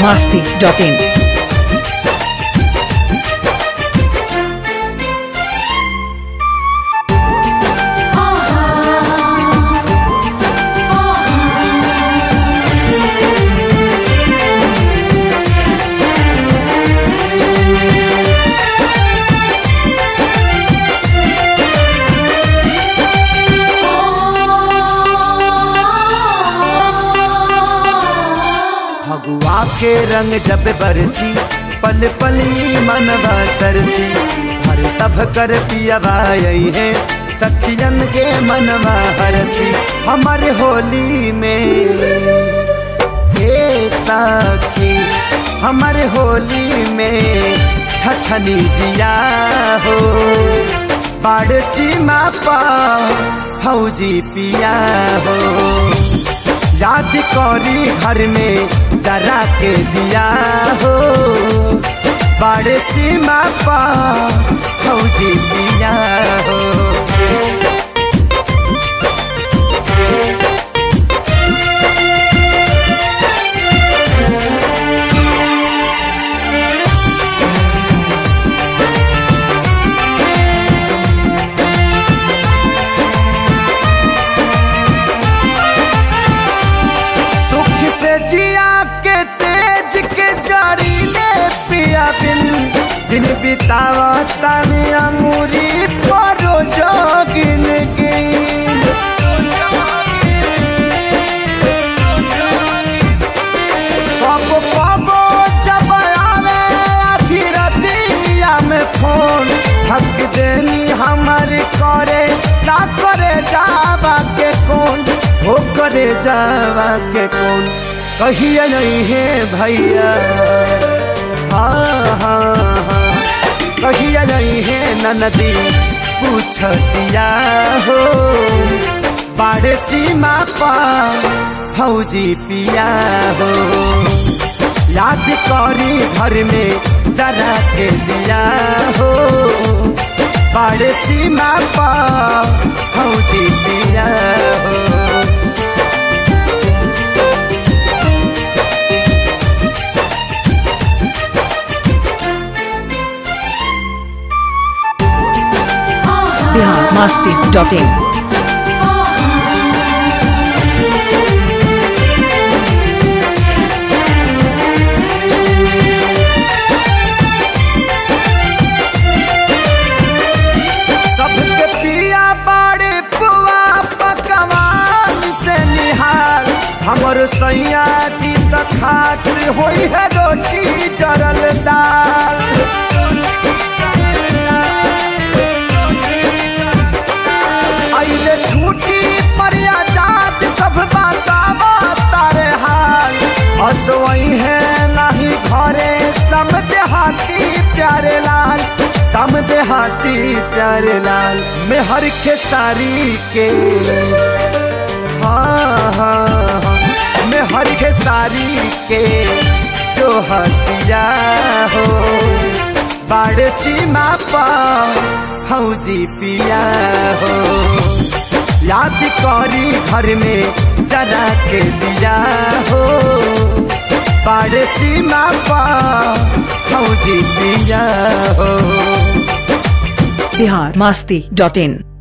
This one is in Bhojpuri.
masti.in. फगुआ के रंग जब बरसी पल पली मनवा तरसी हर सब कर पियावा यही है सखियन के मनवा हरसी हमारे होली में हे सखी हमारे होली में छछनी जिया हो बाड़ सीमा पा फौजी पिया हो याद करी घर में जरा के दिया हो बड़े सीमा पा फौजी पिया हो सुख से जिया के तेज के जारी ले पिया बिन दिन बितावा तन अमूरी परो जोगिन गिन कबो कबो जब आवे आधी रतिया में फोन थक देनी हमार करे ना करे जावा के कौन हो करे जावा के कौन कहिए नहीं है भैया हाँ हाँ हाँ कहिए नहीं है ननदी पूछ दिया हो बाड़े सीमा पा फौजी पिया हो याद करी घर में जरा के दिया हो बाड़े सीमा पा फौजी पिया हो Bihar masti.in. सबके पिया बाड़े पुआ पकवान से निहार हमर सैया जी त खातिर होई है रोटी जरल दाल आइले छूटी पर आजाद सब बतावा तारे हाल असवई है नहीं घरे सम देहाती प्यारे लाल सम देहाती प्यारे लाल में हर के सारी के हाँ हाँ हाँ में हर के सारी के जो हतिया हो बाड़े सीमा पा फौजी पिया हो याद करी घर में जरा के दिया हो बाड़े सीमा पा फौजी पिया हो Bihar masti.in.